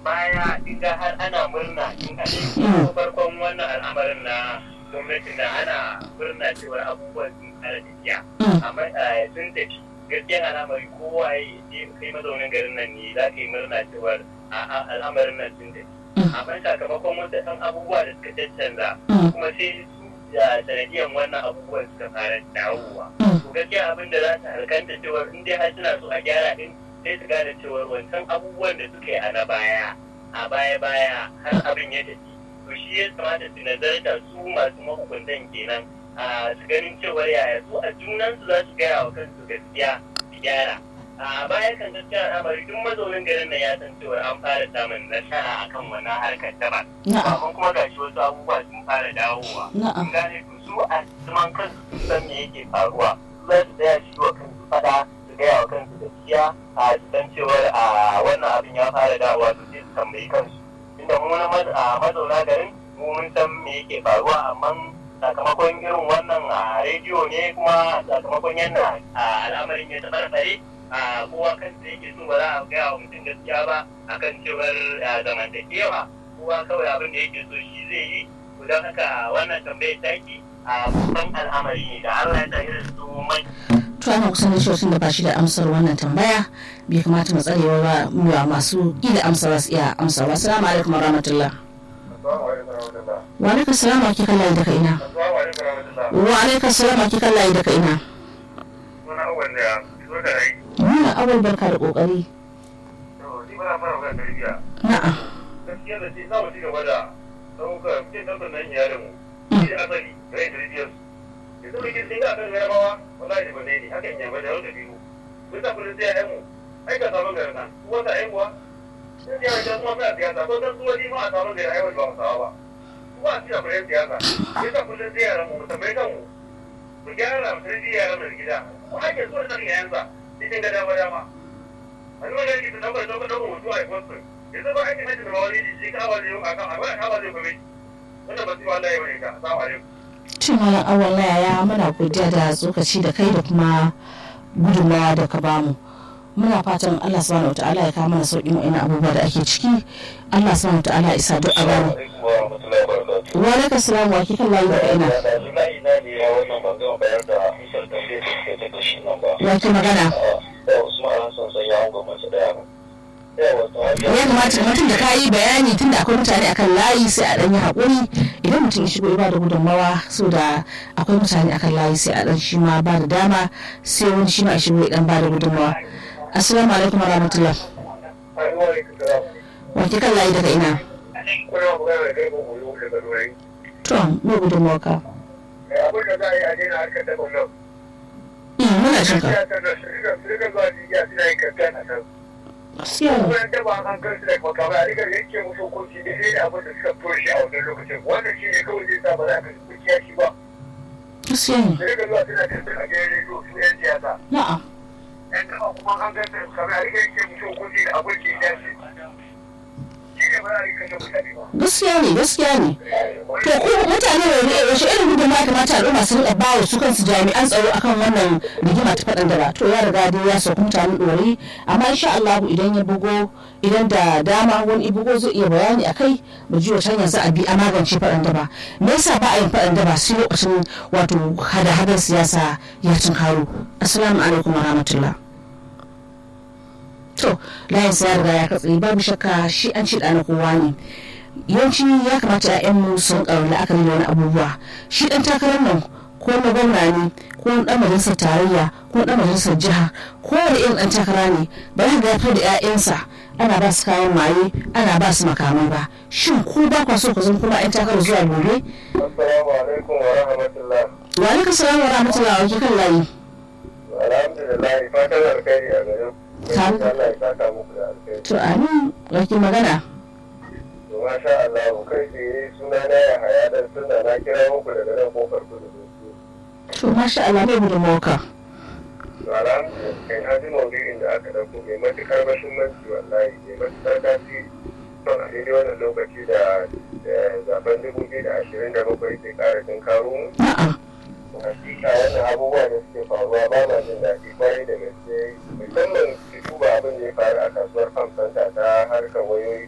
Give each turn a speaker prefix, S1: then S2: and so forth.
S1: baya inda har ana murna in a farkon wannan al'amarin na gwamnatin da ana murna cewar abubuwan sun kara tafiya amma sun tafi gaskiyan al'amari kowa ya je kai mazaunin garin nan ne za ka yi murna cewar al'amarin nan sun tafi amma sakamakon wasu ɗan abubuwa da suka cancanza kuma sai su da sanadiyan wannan abubuwan suka fara dawowa to gaskiya abin da za ta harkanta cewar in dai har suna so a gyara din sai su gane cewar wancan abubuwan da suka yi a na baya a baya baya har abin ya tafi to shi ya kamata su nazarta su masu mahukuntan kenan a su ganin cewar yaya su a junansu za su gaya wa kansu gaskiya su gyara a baya kan gaskiya al'amari duk mazaunin garin nan ya san cewar an fara samun nasara akan wannan harkar daba amma kuma gashi wasu abubuwa sun fara dawowa sun gane to su a zaman kansu sun san me yake faruwa za su tsaya shi wa kansu fada su gaya wa kansu gaskiya a su san cewar a wannan abin ya fara dawowa to sai su tambayi kansu inda mu na mazauna garin mu mun san me yake faruwa amma sakamakon irin wannan a rediyo ne kuma sakamakon yadda al'amarin ya tabarbare a kowa kansa yake so ba za a gaya wa mutum gaskiya ba akan cewar zamantakewa kowa kawai abin da yake so shi zai yi don haka wannan tambayar taki a babban al'amari ne da Allah ya irin su mai
S2: to ana kusan da shotun da ba shi da amsar wannan tambaya bai kamata mu tsarewa ba mu masu ila amsa za su iya amsa ba assalamu alaikum wa rahmatullah wa alaikum salam wa kika layi daga ina wa alaikum salam wa kika layi daga ina muna awal barka da kokari na'am
S1: gaskiya da ce za mu ci gaba da ɗaukar cin ɗaukar nan iyalin mu shi asali ga yin tarbiyyar su yanzu da kirkin da akan yarabawa wallahi da bane ne hakan yamma da wata biyu mun ta kullum sai ayyanmu ai ka sabon garin nan su wata ayyan kuwa sun ji hajjar kuma suna siyasa ko san su wani ma a sabon garin aiwata ba mu sawa ba kuma a cikin amurin siyasa sai ta kullum sai yaran mu mu tambayi kanmu mu gyara mu tarbiyyar yaran mu da gida ko ake so da sanin yayansa cikin ga dama dama wani wani yake ta ɗaukar ɗaukar ɗaukar mutu a ikon yanzu ba aikin hajji da mawali shi ka ba zai yi a kan abin ka ba zai kuma wanda ba su yi Allah ya wani ka assalamu alaikum
S2: cin malam awal na yaya muna godiya da tsokaci da kai da kuma gudunmawa da ka bamu muna fatan Allah subhanahu wataala ya kawo mana sauƙin wa'ina abubuwa da ake ciki Allah subhanahu wataala isa duk a bamu wa alaikum salam wa kikan layi daga ina wa ki magana ya kamata mutum da ka yi bayani tun da akwai mutane akan layi sai a ɗan yi haƙuri idan mutum ya shigo ya ba da gudunmawa so da akwai mutane akan layi sai a ɗan shi ma ba da dama sai wani shi ma ya shigo ya ɗan ba da gudunmawa assalamu alaikum warahmatullah wake kan layi daga ina to me gudunmawa ka
S1: abin da za a yi a daina harkar da nan
S2: muna jin ka
S1: gaskiya ne da ba an kansu da makamai a riga yanke musu hukunci da sai abin da suka fito shi a wannan lokacin wannan shi ne kawai zai sa ba za ka kuciya shi ba
S2: gaskiya ne
S1: da riga zuwa suna tafiya a gidan rediyo su yan siyasa
S2: na'am
S1: yan taba kuma an kansu da makamai a riga yanke musu hukunci da abin da ya dace shi ne ba za a riga kashe mutane ba
S2: gaskiya ne gaskiya ne to ko mutane ne yaushe irin gudunmawa kamata al'umma su riƙa bawa su kansu jami'an tsaro akan wannan rigima ta faɗan da ba to ya riga dai ya sauka mutane ɗori amma insha Allah idan ya bugo idan da dama wani bugo zai iya bayani a kai mu ji wata hanyar za a bi a magance faɗan da ba me yasa ba a yin faɗan da ba sai lokacin wato hada-hadar siyasa ya tunkaro assalamu alaikum wa rahmatullah to layin sa ya riga ya katse babu shakka shi an ci na kowa ne yawanci ya kamata 'ya'yanmu sun ƙaru la'akari da wani abubuwa shi ɗan takarar nan ko na gwamna ne ko na ɗan majalisar tarayya ko ɗan majalisar jiha ko wani irin ɗan takara ne ba za ga fito da 'ya'yansa ana ba su kayan maye ana ba su makamai ba shin ku ba kwa so ku zama kuma 'yan takarar zuwa gobe
S1: assalamu alaikum wa rahmatullah
S2: wa alaikum salam wa rahmatullah wa kan layi
S1: alhamdulillah fatan alkhairi a garin
S2: Tare.
S1: Allah ya saka muku da alkhairi
S2: to amin wa ke magana
S1: to masha Allah kai tsaye suna na ya haya dan sunna na kira muku daga nan kofar kudu
S2: to masha Allah mai gudunmawa ka
S1: to alhamdulillah kai na ji maudu'in da aka dauko mai matukar mahimmanci wallahi mai matukar tasiri son a daidai wannan lokaci da da zaben dubu biyu da ashirin da bakwai ke kara tunkaro mu
S2: na'am
S1: hakika wannan abubuwa da suke faruwa ba ma jin daɗi kwarai da gaske musamman ki duba abin da ya faru a kasuwar famsanta ta harkar wayoyi